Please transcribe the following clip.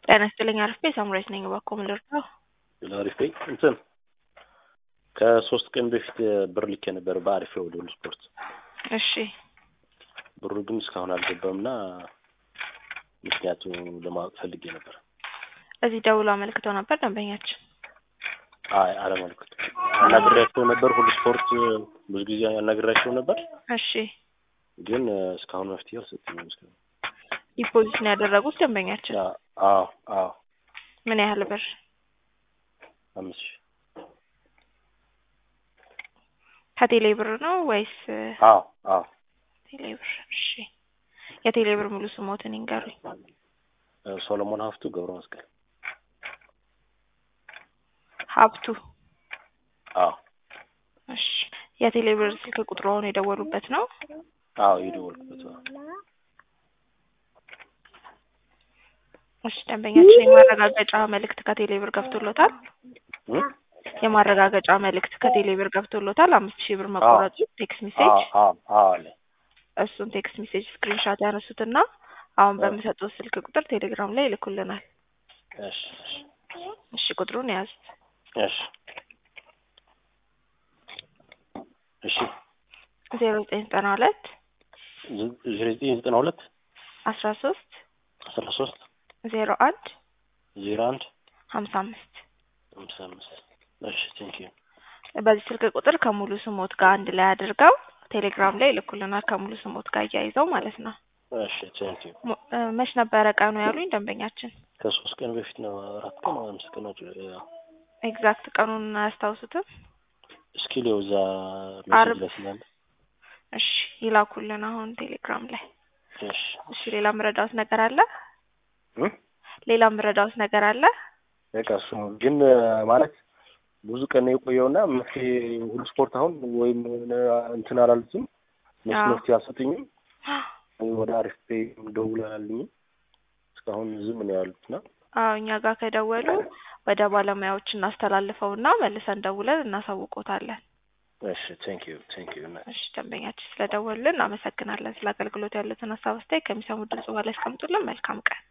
ጤና ይስጥልኝ አርፌ ሳምራዊት ነኝ። እባክዎ ምን ልርዳው? አሪፍ እንትን ከሶስት ቀን በፊት ብር ልኬ ነበር በአሪፌ ወደ ሁሉ ስፖርት። እሺ ብሩ ግን እስካሁን አልገባም እና ምክንያቱ ለማወቅ ፈልጌ ነበር። እዚህ ደውሎ አመልክተው ነበር ደንበኛችን። አይ አለመልክት አናግሬያቸው ነበር። ሁሉ ስፖርት ብዙ ጊዜ አናግሬያቸው ነበር፣ እሺ ግን እስካሁን መፍትሄ አልሰጡኝም። እስካሁን ዲፖዚት ነው ያደረጉት ደንበኛችን። አዎ አዎ ምን ያህል ብር? አምስት ሺህ ከቴሌ ብር ነው ወይስ? አዎ አዎ ቴሌ ብር። እሺ የቴሌ ብር ሙሉ ስሞትን ይንገሩኝ። ሶሎሞን ሀፍቱ ገብረ መስቀል። ሀብቱ። አዎ እሺ የቴሌ ብር ስልክ ቁጥሩ አሁን የደወሉበት ነው? አዎ የደወልኩበት ነው። እሺ ደንበኛችን የማረጋገጫ መልእክት ከቴሌ ብር ገብቶሎታል? እ? የማረጋገጫ መልእክት ከቴሌ ብር ገብቶሎታል? አምስት ሺህ ብር መቆረጡ ቴክስት አዎ ሜሴጅ አዎ አዎ አለ። እሱን ቴክስት ሜሴጅ ስክሪንሻት ያነሱትና አሁን በሚሰጡት ስልክ ቁጥር ቴሌግራም ላይ ይልኩልናል። እሺ እሺ እሺ ቁጥሩን ያዝ እሺ እሺ ዜሮ ዘጠኝ ዘጠና ሁለት ዜሮ ዘጠኝ ዘጠና ሁለት አስራ ሶስት አስራ ሶስት ዜሮ አንድ ዜሮ አንድ ሀምሳ አምስት ሃምሳ አምስት እሺ ቴንኪዩ በዚህ ስልክ ቁጥር ከሙሉ ስሞት ጋር አንድ ላይ አድርገው ቴሌግራም ላይ ይልኩልናል። ከሙሉ ስሞት ጋር እያይዘው ማለት ነው። እሺ ቴንኪዩ ሙ- እ፣ መች ነበረ ቀኑ ያሉኝ ደንበኛችን? ከሶስት ቀን በፊት ነው አራት ቀን ወይ አምስት ቀን ናቸው ኤግዛክት ቀኑን አያስታውሱትም? እስኪ ሊው እዛ ሜሴጅ አርብ። ላይ ስላለ እሺ ይላኩልን አሁን ቴሌግራም ላይ። እሺ እሺ ሌላ ምረዳውት ነገር አለ? እ? ሌላ ምረዳውት ነገር አለ? በቃ እሱ ነው ግን ማለት ብዙ ቀን ነው የቆየውና መፍትሄ ሁሉ ስፖርት አሁን ወይም እንትን አላሉትም እነሱ አዎ። መፍትሄ አልሰጡኝም። ወደ አሪፍ ፔይ ደውል አላሉኝም። እስካሁን ዝም ነው ያሉትና አዎ እኛ ጋር ከደወሉ ወደ ባለሙያዎች እናስተላልፈውና መልሰን ደውለን እናሳውቆታለን። እሺ ቴንክ ዩ ቴንክ ዩ እሺ ደንበኛችን ስለደወሉልን እናመሰግናለን። ስለ አገልግሎት ያሉትን ሀሳብ አስተያየት ከሚሰሙ ድምጽ በኋላ ያስቀምጡልን። መልካም ቀን።